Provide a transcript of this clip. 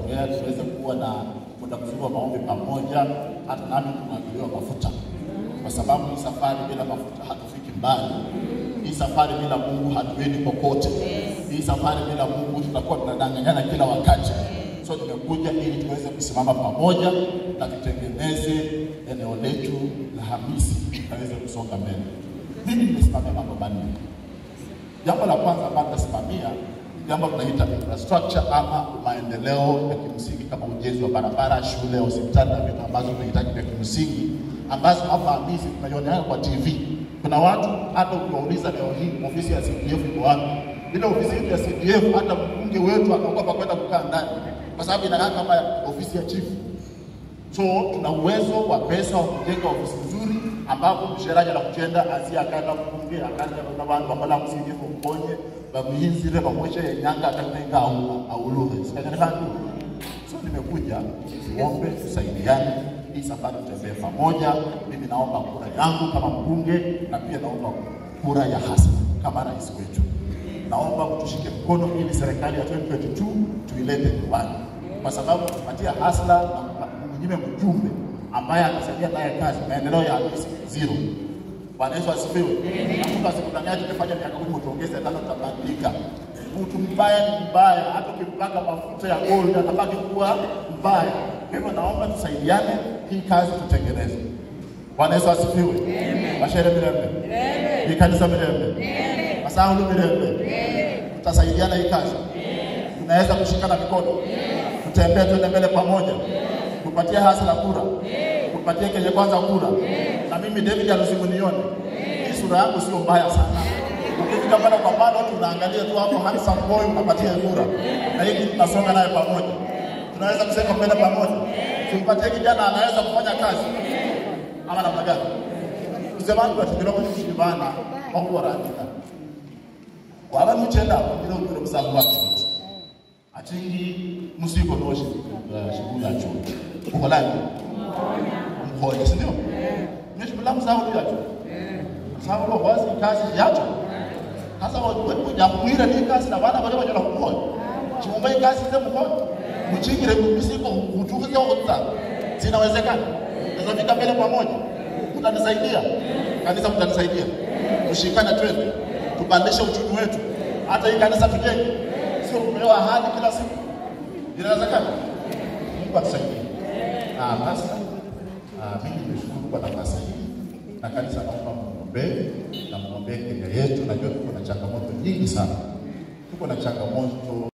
kuongea, tuweze kuwa na muda mzuri wa maombi pamoja, hata nami kumwagiliwa mafuta, kwa sababu hii safari bila mafuta hatufiki mbali. Hii safari bila Mungu hatuendi popote. Hii safari bila Mungu tutakuwa tunadanganyana kila wakati. So nimekuja ili tuweze kusimama pamoja na tutengeneze eneo letu la Hamisi tukaweze kusonga mbele. Mimi nimesimamia mambo manne. Jambo la kwanza ambalo nitasimamia ni jambo tunaita infrastructure ama maendeleo ya kimsingi kama ujenzi wa barabara, shule, hospitali na vitu ambazo tunahitaji vya kimsingi ambazo hapa Hamisi tunaiona kwa TV. Kuna watu hata ukiwauliza leo hii ofisi ya CDF iko wapi? Ile ofisi yetu ya CDF hata mbunge wetu anaogopa kwenda kukaa ndani kwa sababu inakaa kama ofisi ya chifu. So tuna uwezo wa pesa wa kujenga ofisi nzuri ambapo msheraji anakuchenda asia akaenda kubunge akaenda na bantu bakhola kusindifu mbonye bamuyinzire bamweshe yenyanga akatenga au auluhe sikanyana so nimekuja tuombe tusaidiane hii safari tutembee pamoja mimi naomba kura yangu kama mbunge na pia naomba kura ya hasa kama rais wetu naomba mtushike mkono ili serikali ya 2022 tuilete nyumbani kwa sababu tupatia hasla na mnyime mjumbe ambaye atasaidia naye kazi maendeleo ya Hamisi zero. Bwana Yesu asifiwe. Na Mungu asikudanganye tukifanya miaka kumi utuongeze tano tutabadilika. Mtu mbaya ni mbaya, hata ukimpaka mafuta ya gold atabaki kuwa mbaya. Kwa hivyo naomba tusaidiane, hii kazi tutengeneze. Bwana Yesu asifiwe. Mashere mirembe. Ni kanisa mirembe. Masaulu mirembe. Tutasaidiana hii kazi. Tunaweza kushikana mikono. Tutembee tuende mbele pamoja kupatie hasa la kura, kupatie Kenya kwanza kura. Na mimi David alusimunione, hii sura yangu sio mbaya sana. Ukifika pale kwa bado tunaangalia tu hapo handsome boy unapatia kura, na hiki tunasonga naye pamoja, tunaweza kusema mbele pamoja, tumpatie kijana anaweza kufanya kazi ama namna gani? Kusema kwa tukiro kwa kushibana kwa kuwa radika waba muchenda kugira ukiro musabu wacu atingi musiko noshi shikulu yacho ukolani mhoye si ndio nishi mlamu sawa yacho sawa lo wazi kazi yacho hasa wakuja kumwira ni kazi na bana bale bajala kumhoye chumba kazi ze mhoye muchingire misiko utukize otsa zinawezekana naweza fika mbele pamoja mtanisaidia kanisa mtanisaidia tushikane twende tupandishe uchumi wetu hata hii kanisa tujenge sio kupewa ahadi kila siku. Inawezekana? Mungu atusaidie. Ah, basi ah, mimi nimeshukuru kwa nafasi hii na kanisa, naomba mwombee na mwombee Kenya yetu. Najua tuko na changamoto nyingi sana, tuko na changamoto